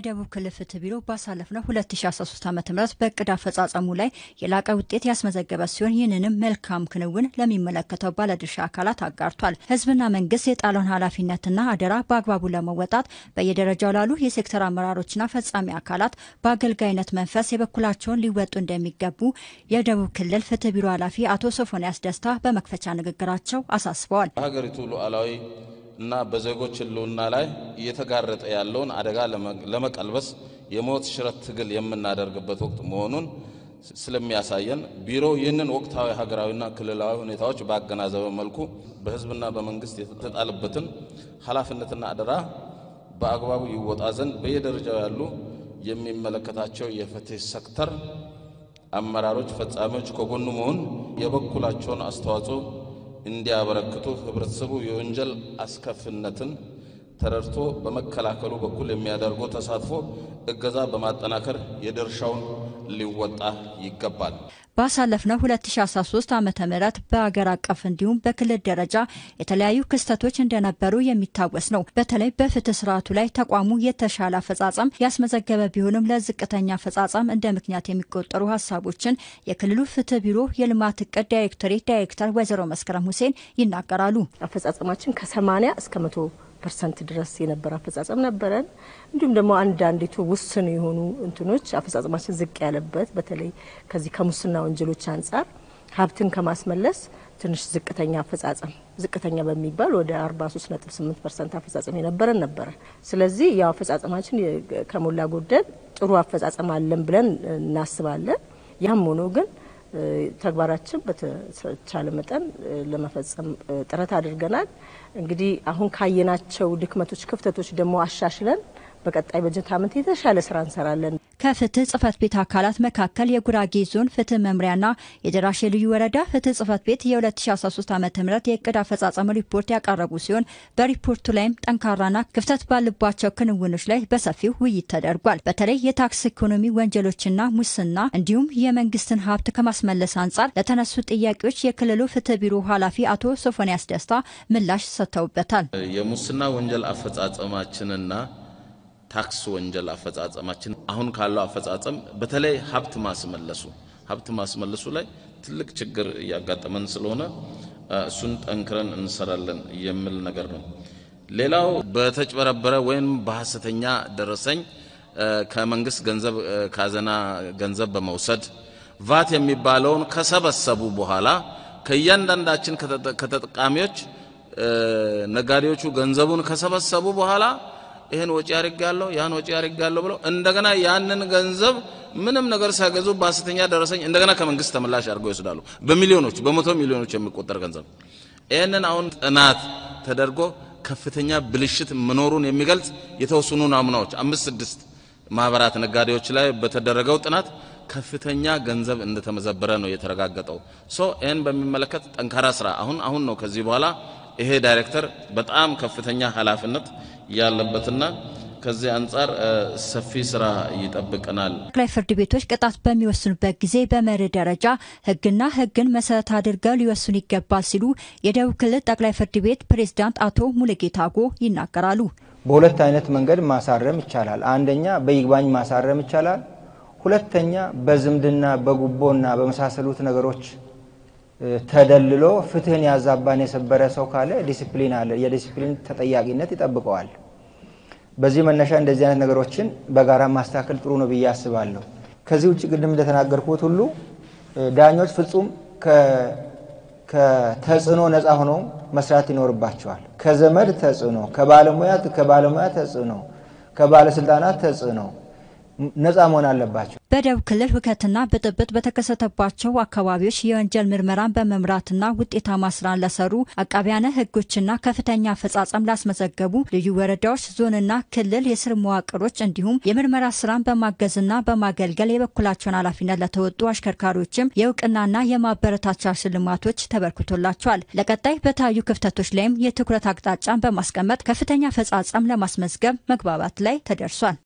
የደቡብ ክልል ፍትህ ቢሮ ባሳለፍነው 2013 ዓ ም በእቅድ አፈጻጸሙ ላይ የላቀ ውጤት ያስመዘገበ ሲሆን ይህንንም መልካም ክንውን ለሚመለከተው ባለድርሻ አካላት አጋርቷል። ህዝብና መንግስት የጣለውን ኃላፊነትና አደራ በአግባቡ ለመወጣት በየደረጃው ላሉ የሴክተር አመራሮችና ፈጻሚ አካላት በአገልጋይነት መንፈስ የበኩላቸውን ሊወጡ እንደሚገቡ የደቡብ ክልል ፍትህ ቢሮ ኃላፊ አቶ ሶፎንያስ ደስታ በመክፈቻ ንግግራቸው አሳስበዋል። በሀገሪቱ ሉዓላዊ እና በዜጎች ህልውና ላይ እየተጋረጠ ያለውን አደጋ ለመቀልበስ የሞት ሽረት ትግል የምናደርግበት ወቅት መሆኑን ስለሚያሳየን ቢሮው ይህንን ወቅታዊ ሀገራዊና ክልላዊ ሁኔታዎች ባገናዘበ መልኩ በህዝብና በመንግስት የተጣለበትን ኃላፊነትና አደራ በአግባቡ ይወጣ ዘንድ በየደረጃው ያሉ የሚመለከታቸው የፍትህ ሴክተር አመራሮች፣ ፈጻሚዎች ከጎኑ መሆን የበኩላቸውን አስተዋጽኦ እንዲያበረክቱ ህብረተሰቡ የወንጀል አስከፊነትን ተረድቶ በመከላከሉ በኩል የሚያደርገው ተሳትፎ እገዛ በማጠናከር የድርሻውን ሊወጣ ይገባል። ባሳለፍነው 2013 ዓ ም በአገር አቀፍ እንዲሁም በክልል ደረጃ የተለያዩ ክስተቶች እንደነበሩ የሚታወስ ነው። በተለይ በፍትህ ስርዓቱ ላይ ተቋሙ የተሻለ አፈጻጸም ያስመዘገበ ቢሆንም ለዝቅተኛ አፈጻጸም እንደ ምክንያት የሚቆጠሩ ሀሳቦችን የክልሉ ፍትህ ቢሮ የልማት እቅድ ዳይሬክቶሬት ዳይሬክተር ወይዘሮ መስከረም ሁሴን ይናገራሉ። አፈጻጸማችን ከ80 እስከ መቶ ፐርሰንት ድረስ የነበረ አፈጻጸም ነበረን። እንዲሁም ደግሞ አንዳንዲቱ ውስን የሆኑ እንትኖች አፈጻጸማችን ዝቅ ያለበት በተለይ ከዚህ ከሙስና ወንጀሎች አንጻር ሀብትን ከማስመለስ ትንሽ ዝቅተኛ አፈጻጸም ዝቅተኛ በሚባል ወደ 43.8 ፐርሰንት አፈጻጸም የነበረን ነበረ። ስለዚህ ያው አፈጻጸማችን ከሞላ ጎደል ጥሩ አፈጻጸም አለን ብለን እናስባለን። ያም ሆኖ ግን ተግባራችን በተቻለ መጠን ለመፈጸም ጥረት አድርገናል። እንግዲህ አሁን ካየናቸው ድክመቶች፣ ክፍተቶች ደግሞ አሻሽለን በቀጣይ በጀት ዓመት የተሻለ ስራ እንሰራለን። ከፍትህ ጽህፈት ቤት አካላት መካከል የጉራጌ ዞን ፍትህ መምሪያና የደራሼ ልዩ ወረዳ ፍትህ ጽህፈት ቤት የ2013 ዓ ም የእቅድ አፈጻጸም ሪፖርት ያቀረቡ ሲሆን በሪፖርቱ ላይም ጠንካራና ክፍተት ባለባቸው ክንውኖች ላይ በሰፊው ውይይት ተደርጓል። በተለይ የታክስ ኢኮኖሚ ወንጀሎችና ሙስና እንዲሁም የመንግስትን ሀብት ከማስመለስ አንጻር ለተነሱ ጥያቄዎች የክልሉ ፍትህ ቢሮ ኃላፊ አቶ ሶፎንያስ ደስታ ምላሽ ሰጥተውበታል። የሙስና ወንጀል አፈጻጸማችንና ታክስ ወንጀል አፈጻጸማችን አሁን ካለው አፈጻጸም በተለይ ሀብት ማስመለሱ ሀብት ማስመለሱ ላይ ትልቅ ችግር እያጋጠመን ስለሆነ እሱን ጠንክረን እንሰራለን የሚል ነገር ነው። ሌላው በተጭበረበረ ወይም በሐሰተኛ ደረሰኝ ከመንግስት ገንዘብ ካዘና ገንዘብ በመውሰድ ቫት የሚባለውን ከሰበሰቡ በኋላ ከእያንዳንዳችን ከተጠቃሚዎች ነጋዴዎቹ ገንዘቡን ከሰበሰቡ በኋላ ይህን ወጪ አድርጋለሁ ያን ወጪ አድርጋለሁ ብለው እንደገና ያንን ገንዘብ ምንም ነገር ሳይገዙ በሐሰተኛ ደረሰኝ እንደገና ከመንግስት ተመላሽ አድርገው ይወስዳሉ። በሚሊዮኖች በመቶ ሚሊዮኖች የሚቆጠር ገንዘብ። ይህንን አሁን ጥናት ተደርጎ ከፍተኛ ብልሽት መኖሩን የሚገልጽ የተወሰኑ ናሙናዎች አምስት ስድስት ማህበራት ነጋዴዎች ላይ በተደረገው ጥናት ከፍተኛ ገንዘብ እንደተመዘበረ ነው የተረጋገጠው። ሶ ይህን በሚመለከት ጠንካራ ስራ አሁን አሁን ነው ከዚህ በኋላ ይሄ ዳይሬክተር በጣም ከፍተኛ ኃላፊነት ያለበትና ከዚህ አንጻር ሰፊ ስራ ይጠብቀናል። ጠቅላይ ፍርድ ቤቶች ቅጣት በሚወስኑበት ጊዜ በመርህ ደረጃ ሕግና ሕግን መሰረት አድርገው ሊወስኑ ይገባል ሲሉ የደቡብ ክልል ጠቅላይ ፍርድ ቤት ፕሬዝዳንት አቶ ሙሉጌታ አጎ ይናገራሉ። በሁለት አይነት መንገድ ማሳረም ይቻላል። አንደኛ በይግባኝ ማሳረም ይቻላል። ሁለተኛ በዝምድና በጉቦና በመሳሰሉት ነገሮች ተደልሎ ፍትህን ያዛባን የሰበረ ሰው ካለ ዲሲፕሊን አለ። የዲሲፕሊን ተጠያቂነት ይጠብቀዋል። በዚህ መነሻ እንደዚህ አይነት ነገሮችን በጋራ ማስተካከል ጥሩ ነው ብዬ አስባለሁ። ከዚህ ውጭ ቅድም እንደተናገርኩት ሁሉ ዳኞች ፍጹም ከተጽዕኖ ነፃ ሆነው መስራት ይኖርባቸዋል። ከዘመድ ተጽዕኖ፣ ከባለሙያ ከባለሙያ ተጽዕኖ፣ ከባለስልጣናት ተጽዕኖ ነፃ መሆን አለባቸው። በደቡብ ክልል ሁከትና ብጥብጥ በተከሰተባቸው አካባቢዎች የወንጀል ምርመራን በመምራትና ውጤታማ ስራን ለሰሩ አቃቢያነ ሕጎችና ከፍተኛ አፈጻጸም ላስመዘገቡ ልዩ ወረዳዎች፣ ዞንና ክልል የስር መዋቅሮች እንዲሁም የምርመራ ስራን በማገዝና በማገልገል የበኩላቸውን ኃላፊነት ለተወጡ አሽከርካሪዎችም የእውቅናና የማበረታቻ ሽልማቶች ተበርክቶላቸዋል። ለቀጣይ በታዩ ክፍተቶች ላይም የትኩረት አቅጣጫን በማስቀመጥ ከፍተኛ አፈጻጸም ለማስመዝገብ መግባባት ላይ ተደርሷል።